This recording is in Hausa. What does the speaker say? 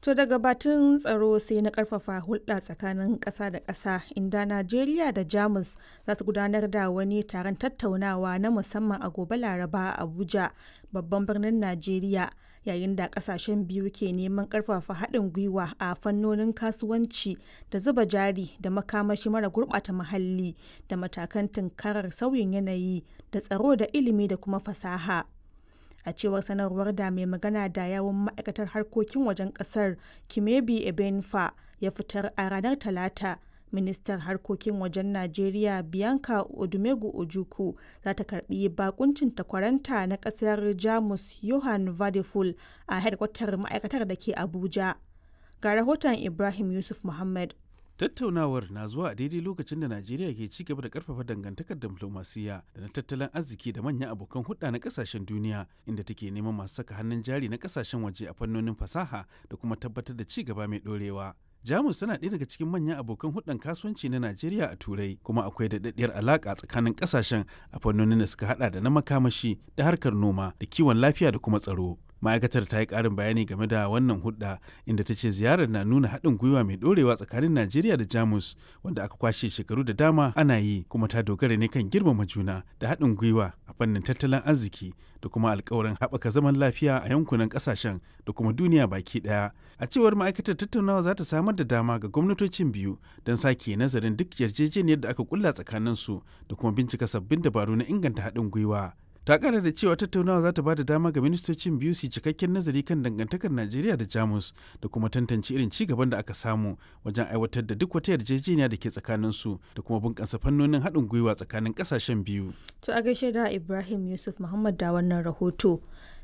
To daga batun tsaro sai na karfafa hulɗa tsakanin ƙasa da ƙasa inda Najeriya da Jamus za su gudanar da wani taron tattaunawa na musamman a gobe Laraba a Abuja, babban birnin Najeriya, yayin da ƙasashen biyu ke neman ƙarfafa haɗin gwiwa a fannonin kasuwanci da zuba jari da makamashi mara gurɓata muhalli da matakan tunkarar sauyin yanayi da tsaro da ilimi da kuma fasaha. a cewar sanarwar da mai magana da yawun ma'aikatar harkokin wajen kasar kimebi ebenfa ya fitar a ranar talata ministar harkokin wajen najeriya bianca odumegu ojuku za ta karbi bakuncin takwaranta na kasar jamus johan vadeful a hedkwatar ma'aikatar da ke abuja ga rahoton ibrahim yusuf muhammad tattaunawar na zuwa a daidai lokacin da najeriya ke ci gaba da karfafa dangantakar diplomasiya da na tattalin arziki da manyan abokan hulɗa na kasashen duniya inda take neman masu saka hannun jari na kasashen waje a fannonin fasaha da kuma tabbatar da ci gaba mai ɗorewa jamus tana ɗaya daga cikin manyan abokan hulɗar kasuwanci na najeriya a turai kuma akwai daɗaɗɗiyar alaƙa tsakanin ƙasashen a fannonin da suka haɗa da na makamashi da harkar noma da kiwon lafiya da kuma tsaro ma'aikatar ta yi ƙarin bayani game da wannan hudda inda ta ce ziyarar na nuna haɗin gwiwa mai ɗorewa tsakanin najeriya da jamus wanda aka kwashe shekaru da dama ana yi kuma ta dogara ne kan girmama juna da haɗin gwiwa a fannin tattalin arziki da kuma alkawarin haɓaka zaman lafiya a yankunan ƙasashen da kuma duniya baki ɗaya a cewar ma'aikatar tattaunawa za ta samar da dama ga gwamnatocin biyu don sake nazarin duk yarjejeniyar da aka kulla tsakaninsu da kuma bincika sabbin dabaru na inganta haɗin gwiwa ta kara da cewa tattaunawa za ta ba da dama ga ministocin biyu su cikakken nazari kan dangantakar najeriya da jamus da kuma tantance irin ci gaban da aka samu wajen aiwatar da duk wata yarjejeniya da ke tsakaninsu da kuma bunƙasa fannonin haɗin gwiwa tsakanin ƙasashen biyu to a gaishe da ibrahim yusuf muhammad da wannan rahoto